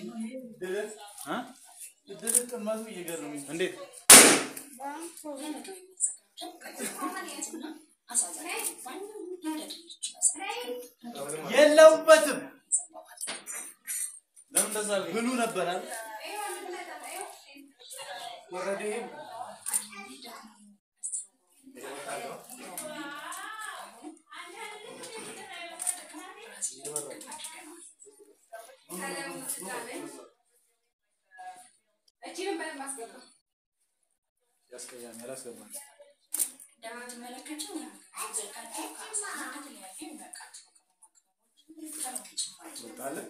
እንዴት የለውበትም። ለምን እንደዛ አልከኝ? ብሉ ነበር አይደል? ወረደ ይሄ ያስቀያል። አላስገባም። ትወጣለህ?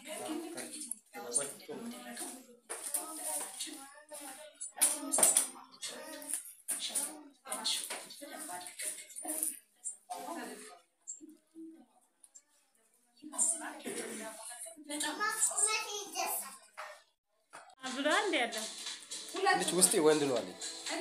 ብሎ አንድ ያለው ልጅ ውስጤ ወንድ ነው አለኝ።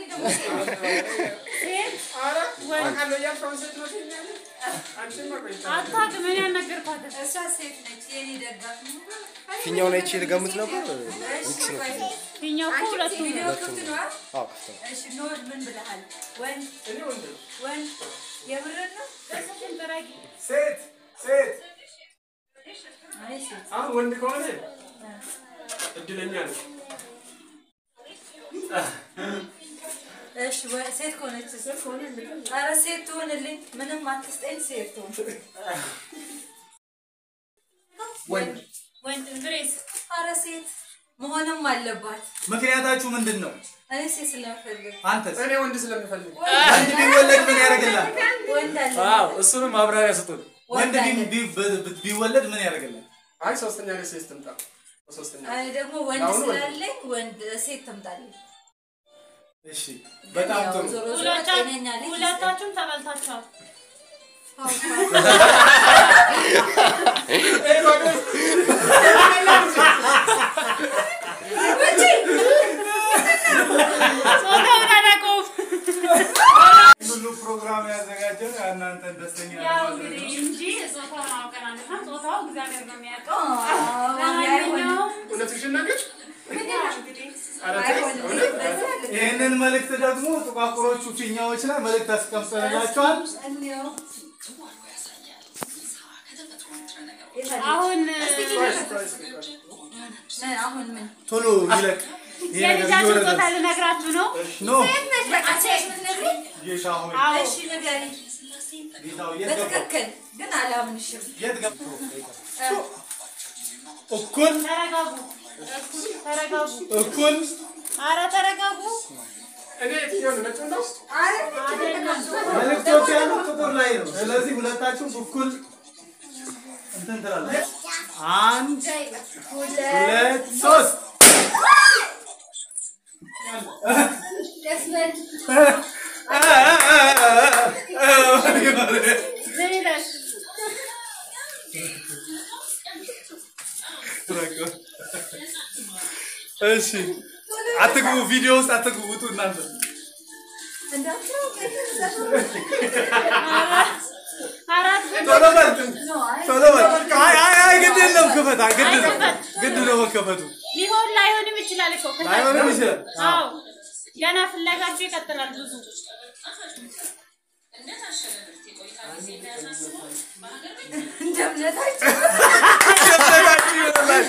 አታውቅም። እኔ አልነገርኳትም። እሷ ሴት ነች፣ የኔ ደጋፊ ፊኛውን አይቼ ልገምት ነበር። ሚክስ ነው ፊኛው። ፊኛው እኮ ሁለቱም ነው። ቪዲዮ ክፍት ነው አይደል? አዎ ክፍት ነው። እሺ ኖር ምን ብለሃል? ወንድ ወንድ የምርን ነው? ደስሽን ጥረጊ። ሴት ሴት አይ ሴት አሁን ወንድ ከሆነ እድለኛ ነው። እሺ ወ- ሴት ከሆነች ኧረ ሴት ትሆንልኝ። ምንም አትስጠኝ፣ ሴት ትሆን። ወንድ ወንድ ግሬስ ኧረ ሴት መሆንም አለባት። ምክንያታችሁ ምንድን ነው? እኔ ሴት ስለምፈልግ አንተስ እኔ ወንድ ስለምፈልግ ወንድ ቢወለድ ምን ያደርግላል? ወንድ አለ አዎ እሱንም ማብራሪያ ስጡን። ወንድ ወንድ አለ። ቢ- ቢ- ቢ- ቢወለድ ምን ያደርግላል? አይ ሶስተኛ ላይ ሴት ትምጣ። ሶስተኛ እኔ ደግሞ ወንድ አሁን ወንድ። ስላለኝ ወንድ ሴት ትምጣልኝ። እሺ፣ በጣም ያው ጥሩ። ዞሮ ዞሮ ሁለታ- ጤነኛ ልጅ ሁለታችሁም ተበልታችኋል። ጾታውን አላውቀውም። ሁሉ ፕሮግራም ያዘጋጀው እናንተን ደስተኛ ያው ለማድረግ እንግዲህ ነው። እንጂ ጾታውን አውቀናል እና ጾታው እግዚአብሔር ነው የሚያውቀው። አይሆንም። ለማንኛውም እውነትሽን ነገር ያው እንግዲህ ኧረ ተይ፣ አይሆንም። እውነት? በዚህ አለ- ይህንን መልእክት ደግሞ ጥቋቁሮቹ ፊኛዎች ላይ መልእክት አስቀምጠንላቸዋል። እንየው። አሁን ምን አሁን ምን ቶሎ ይለቅ። ይሄ ነገር የልጃችሁን እየወረደ ጾታ ልነግራችሁ ነው። ኖ አንቺ የምትነግሪኝ? ጌታ ሆይ አዎ እሺ ንገሪኝ። ጌታ ሆይ የት ገባ? በትክክል ግን አላምንሽም። የት ገብቶ እኩል ተረጋጉ፣ እኩል ተረጋጉ። እኩል አረ ተረጋጉ። እኔ የትኛውን ነጭ ነው? አይደለም መልእክቶች ያሉት ጥቁር ላይ ነው። ስለዚህ ሁለታችሁም እኩል እንትን ትላለች። አንድ ሁለት ሶስት ምን ይላል? እሺ አትግቡ፣ ቪዲዮ ውስጥ አትግቡ፣ ውጡ እናንተ። አራት ቶሎ በል ቶሎ በል። አይ አይ አይ ግድ የለም ክፈት፣ አይ ግድ ነው ግድ ነው መከፈቱ። ሊሆን ላይሆንም ይችላል እኮ ከዛ- ላይሆንም ይችላል። አዎ ገና ፍለጋችሁ ይቀጥላል ብዙ እንደ እምነታችሁ እንደምነታችሁ ይሆንላችሁ፣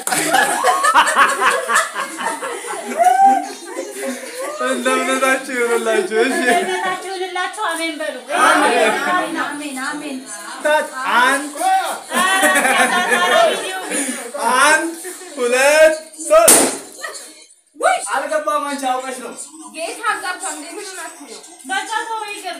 እንደምነታችሁ ይሆንላችሁ። እሺ እምነታችሁ ይሁንላችሁ። አሜን በሉ። አሜን አሜን አሜን። ታች አንድ ኧረ ከዛ ቪዲዮ አንድ ሁለት ሶስት አልገባም። አንቺ አውቀሽ ነው። ጌታ አጋባ እንደ ምን ሆናችሁ ነው? በቃ ተው ይቅር።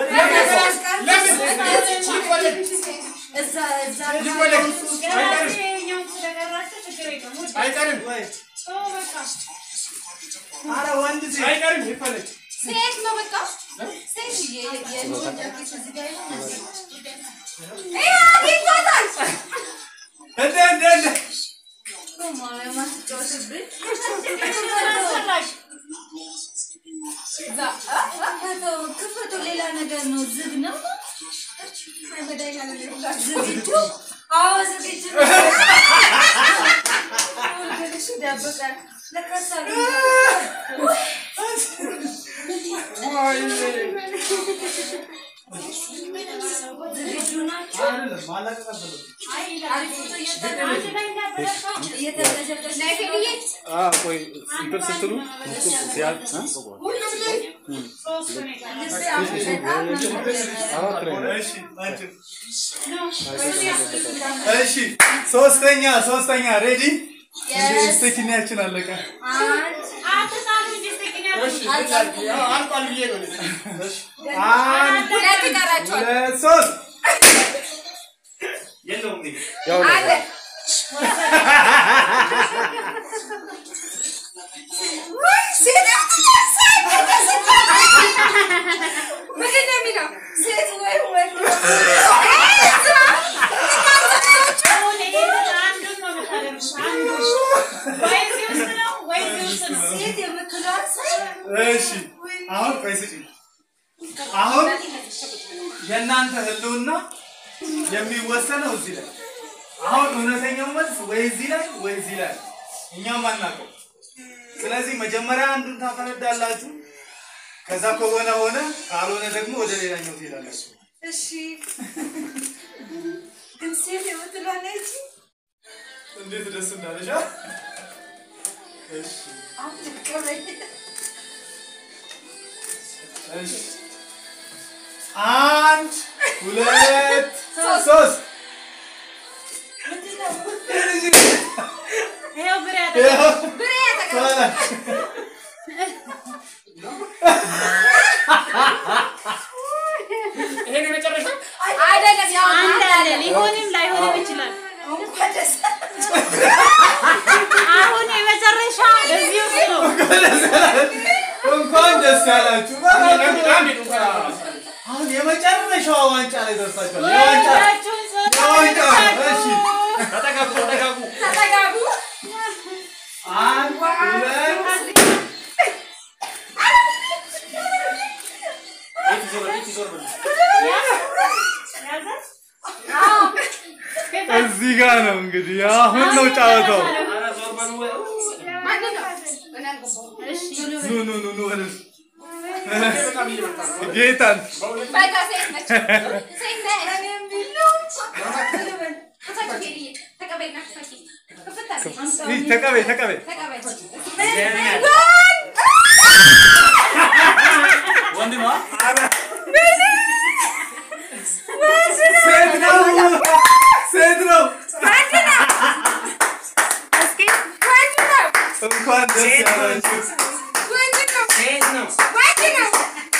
እዛ እዛ ገና ይኸኛውን ስለቀራችሁ ችግር የለም። ውድ አይቀርም ተው በቃ አረ ወንድ ሴት አይቀርም ይፈለግ ሴት ነው በቃ ሴት የ- የልጅ ጃኬት እዚህ ጋር ይሆን እንዴ? ይሄ አግኝቷታል። እንደ እንደ እንደ ማርያም አትጫወትብኝ። አስፈላጊ እዛ አ- አ- ክፈተው፣ ክፈተው ሌላ ነገር ነው። ዝግ ነው። ዝግጁ? አዎ ዝግጁ ነው። ይደብቃል። ለካሳ ዝግጁ ናቸው? አይደለም ማላቀቅ አልፈለኩም። አሪፍ ፎቶ እየተነሸጠች ነው። ፊልዬ አዎ፣ ቆይ እንትን ስትሉ ሲያልቅ እ? አራት ላይ ነው። እሺ አንቺ እሺ ሶስተኛ ሶስተኛ ሬዲ ስቴኪኒያችን አለቀ አልቋል ብዬ ነው እኔ። አንድ ሁለት ይቀራቸዋል። ሁለት ሶስት የለውም እኔ። ያው ነው። አለ ውይ፣ ሴት ምንድን ነው የሚለው? ሴት ወይ ወንድ? ሴት የምትለዋን ሳይ እሺ አሁን ቆይ ስጪኝ አሁን የእናንተ ህልውና የሚወሰነው እዚህ ላይ አሁን እውነተኛው መልስ ወይ እዚህ ላይ ወይ እዚህ ላይ ነው። እኛም አናውቀው ስለዚህ መጀመሪያ አንዱን ታፈነዳላችሁ ከዛ ከሆነ ሆነ ካልሆነ ደግሞ ወደ ሌላኛው ትሄዳላችሁ እሺ ግን ሴት የምትለዋን አይቼ እንዴት ደስ እንዳለሽ አ? እሺ አትቀበኝ። እሺ አንድ ሁለት ሶስት ይኸው ብር ያለ ይኸው ብሬ ተቀበል። ይሄን የመጨረሻ አይደለም ያው አንድ አለ ሊሆንም ላይሆንም ይችላል። እንኳን ደስ አለህ። አሁን የመጨረሻ እዚህ ውስጥ ነው። እንኳን ደስ ያላችሁ። አንድ አንድ እንኳን አሁን የመጨረሻዋ ዋንጫ ላይ ደርሳችኋል። የዋንጫ ወዳችሁን የዋንጫ እሺ፣ ተጠጋጉ ተጠጋጉ። ተጠጋጉ። አንድ ሁለት ቤት ይዞር ቤት ይዞር በል። እዚህ ጋር ነው እንግዲህ አሁን ነው ጨዋታው። ኧረ ዞር በሉ ወይ። ማንን ነው? እኔ አልገባሁም። ኑ ኑ ኑ ኑ ወደ እሱ። በጣም እየመጣ ነው። ጌታን በቃ ሴት ነች። ሴት ነች። እኔ የሚለው ክፈች ሄድዬ። ተቀበይና ክፈች። ክፍት አድርጊ። ይህ ተቀበይ ተቀበይ። ተቀበይ። ወንድ ነው። ሴት ነው ሴት ነው። እስኪ ወንድ ነው። እንኳን ደስ ያላችሁ። ወንድ ነው። ሴት ነው። ወንድ ነው።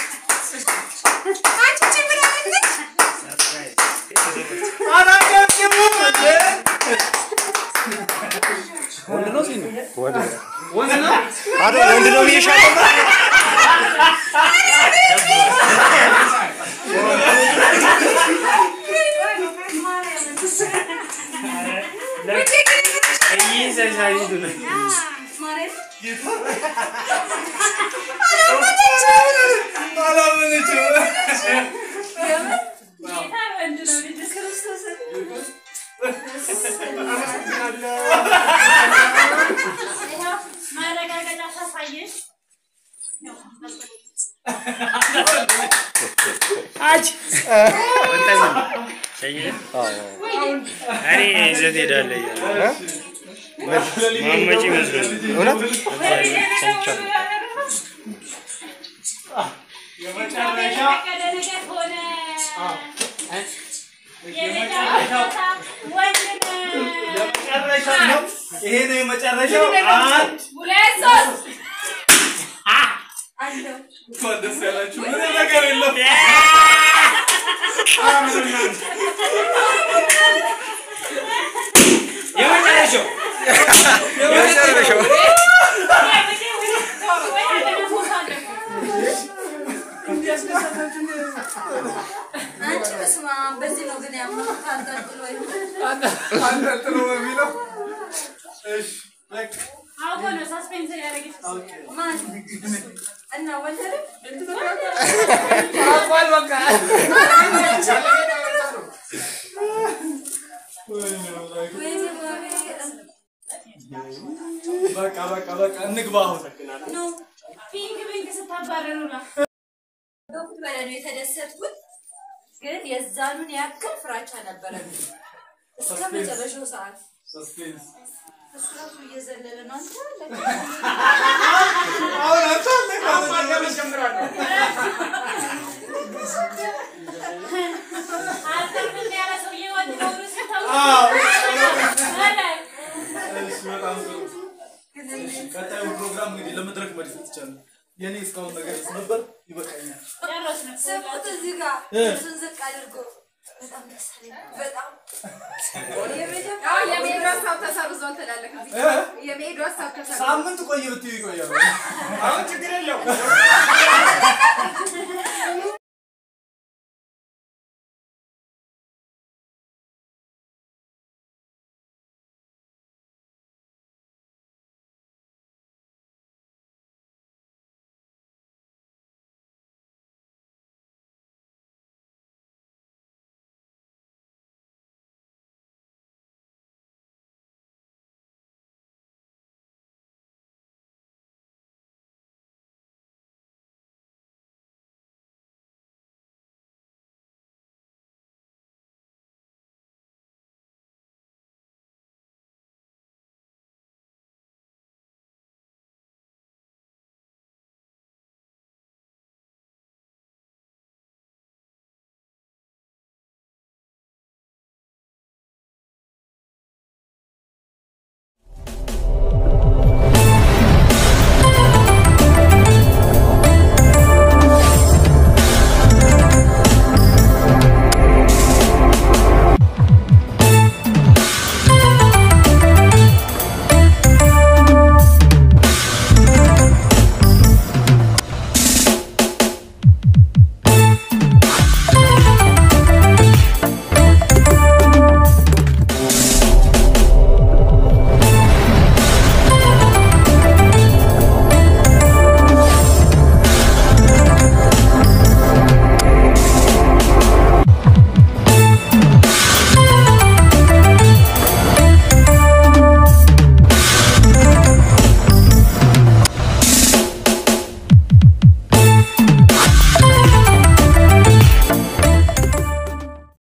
አንቺ እቺ ምን አለች? አላጨብጭቡም እንዴ? ወንድ ነው ሴት ነው? ወንድ ነው። ወንድ ነው። አይደል? ወንድ ነው ብዬሻለሁ። አላመነችም። ጌታ ወንድ ነው ልጅ ክርስቶስን ይኸው ማረጋገጫ ሳሳየሽ እኔ ይዘት ሄዳለሁ እያለ ማመጭ ይመስላል። እውነት የመጨረሻ የፈቀደ ነገር ሆነ። የመጨረሻ ወንድ ነው። የመጨረሻ ነው። ይሄ ነው የመጨረሻው። አንድ ሁለት ሶስት አለው እንኳን ደስ ያላችሁ። ምንም ነገር የለም። የመጨረሻው የመጨረሻው አንቺ በስመ አብ በዚህ ነው ግን ያመኑት አንጠልጥሎ ይሁን አንጠልጥሎ በሚለው እሺ በቃ አውቆ ነው ሳስፔንስ ያደረገች ማን እና ወንድ ነው ወይኔ ማርያም። በቃ በቃ በቃ እንግባ አሁን ፒንክ ፒንክ ስታባረሩ ነው። በኩት በላይ ነው የተደሰትኩት፣ ግን የዛኑን ያክል ፍራቻ ነበረብኝ እስከ መጨረሻው ሰዓት። ሰስፔንስ እሱ ራሱ እየዘለለ ነው። አንተ አለ አሁን አንተ አለ ማዳመጥ ጀምራለሁ። አልተርፍ ያለ ሰውዬ ወድ ነው ሲታው እሺ በጣም ጥሩ እሺ ቀጣዩ ፕሮግራም እንግዲህ ለመድረክ መድረስ ይቻላል የኔ እስካሁን ነገር ነበር ይበቃኛል ጨረስን። ስሙት እዚህ ጋር እ። እሱን ዝቅ አድርጎ በጣም ደስ አለኝ። በጣም አዎ የመሄዱ ሀሳብ ተሰርዟል ትላለህ። እዚህ እ? የመሄዱ ሀሳብ ተሰርዟል። ሳምንት ቆየ ብትይ ይቆያል አሁን ችግር የለውም።